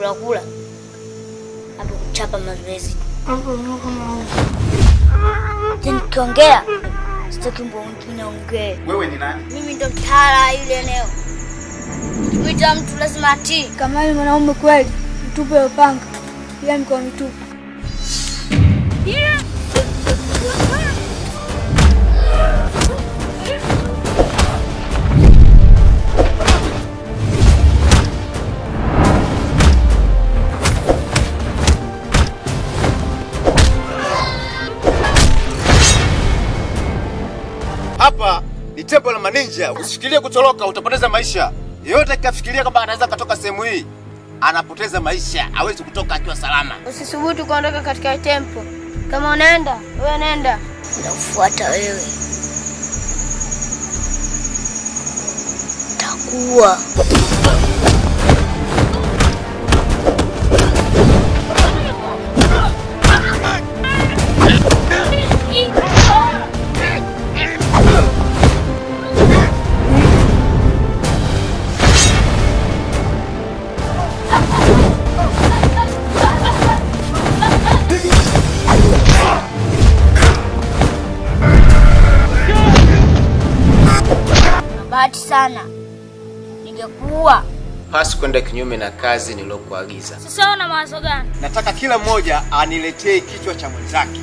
kula kula hapo kuchapa mazoezi. Je, nikiongea sitaki mbwa mwingine ongee. Wewe ni nani? Mimi ndo mtawala yule eneo. Nikimwita mtu lazima atii. Kama ni mwanaume kweli, mtupe upanga, ila mikono mitupu. Hapa ni tembo la maninja. Usifikirie kutoroka, utapoteza maisha. Yeyote akafikiria kwamba anaweza katoka sehemu hii, anapoteza maisha, hawezi kutoka akiwa salama. Usisubutu kuondoka katika tempo. Kama unaenda, wewe nenda. Nakufuata wewe. Takuwa. Bahati sana. Ningekuwa. Pasi kwenda kinyume na kazi niliyokuagiza. Sasa una mawazo gani? Nataka kila mmoja aniletee kichwa cha mwenzake.